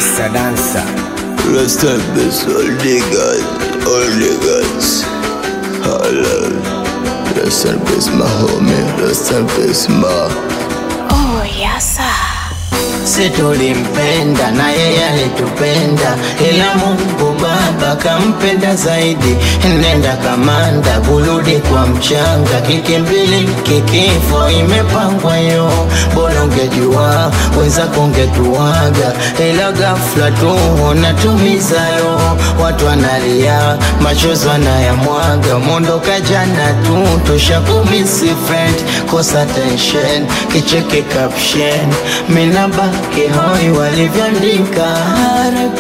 Mr. Dancer. Rest in peace, all niggas, all niggas. Hello. Rest in peace, my homie. Rest in peace, ma. Oh, yes, sir. Si tulimpenda na yeye alitupenda, ila Mungu Baba kampenda zaidi. Nenda kamanda, kurudi kwa mchanga, kikimbili kikifo imepangwa yo. Bora ungejua wenzako ungetuaga, ila ghafla tu unatumiza yo. Watu wanalia, machozi wanayamwaga, mondoka jana tu tushakumisi friend, kosa tension, kicheke caption, mina baki hoi walivyoandika RIP,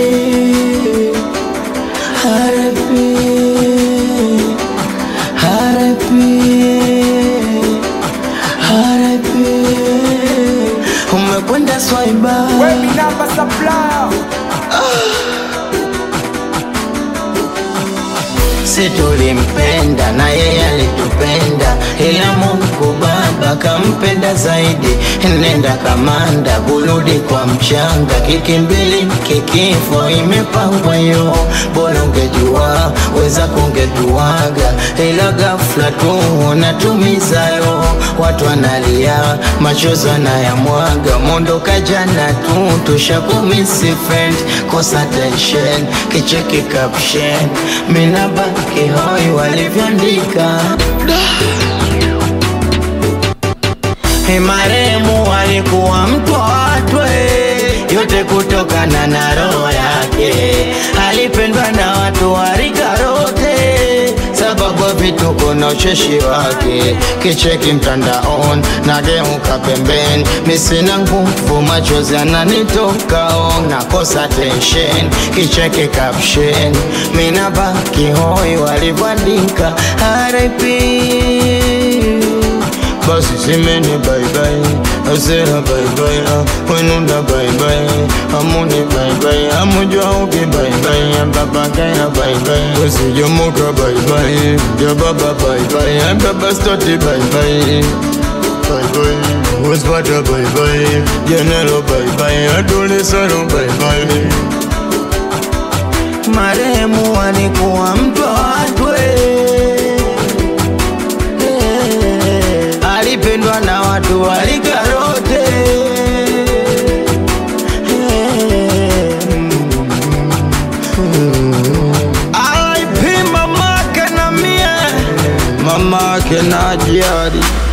RIP, RIP, RIP. Umekwenda swaiba Baby number supplier. si tulimpenda na yeye alitupenda, ila Mungu Baba kampenda zaidi. Nenda kamanda, kurudi kwa mchanga, kikimbili kikifo imepangwa yo. Bora ungejua wenzako ungetuaga, ila ghafla tu unatumiza yo. Watu wanalia, machozi wanayamwaga, mondoka jana tu tushakumisi friend, kosa tension, kicheki caption, mina baki hoi walivyoandika Maremu alikuwa mtu wa watu eh, yote kutokana na roho yake. Alipendwa na watu wa rika lote, sababu ya vituko na ucheshi wake. Kicheki mtandaoni nageuka pembeni, mi sina nguvu, machozi yananitoka on, nakosa tension. Kicheki caption, mi nabaki hoi walivyoandika RIP basi simeni baibai asera baibai wenunda baibai amuni baibai amujwa uki baibai ambabakaya baibai wesijomuka baibai jababa baibai ambabastoti baibai baibai wespata baibai jenelo baibai adulisaro baibai maremu alikuwa mtu wa watu eh. alipendwa na watu wa rika lote. Alipima mamake na mie mamake na jiari